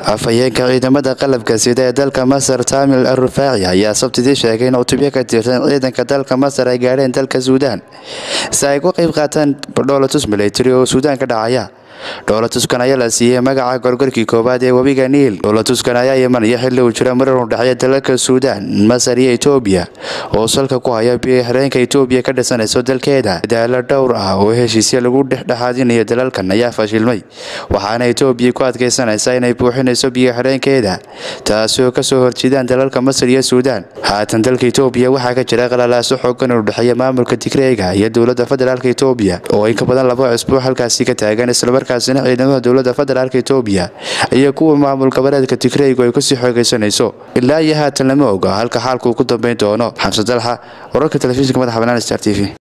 afhayeenka ciidamada qalabka sida ee dalka masar taamil al rufaaci ayaa sabtidii sheegay in cutubyo ka tirsan ciidanka dalka masar ay gaadheen dalka suudaan si ay ku qayb qaataan dhoolatus milatari oo suudaan ka dhacaya dhoolatuskan ayaa la siiyey magaca gorgorkii koowaad ee webiga niil dhoolatuskan ayaa imanaya xilli uu jira marar u dhexeeya dalalka suudaan masar iyo etoobiya oo salka ku haya biyo-xireenka etoobiya ka dhisanayso dalkeeda dadaalo dhowr ah oo heshiisya lagu dhexdhexaadinayo dalalkan ayaa fashilmay waxaana etoobiya ku adkaysanaysaa inay buuxinayso biyo-xireenkeeda taasi oo kasoo horjeedaan dalalka masar iyo suudaan haatan dalka etoobiya waxaa ka jira qalalaaso xoogan u dhexeeya maamulka tigreega iyo dowladda federaalk etoobiya oo in ka badan laba cusbuuc halkaasi ka taagan islamarkaasina ciidamada dowladda federaalk etoobiya iyo kuwa maamul goboleedka tigreygu ay kusii xoogaysanayso ilaa iyo haatan lama oga halka xaalku ku dambeyn doono xamse dalxa wararka telefishinka madaxa banaan star t v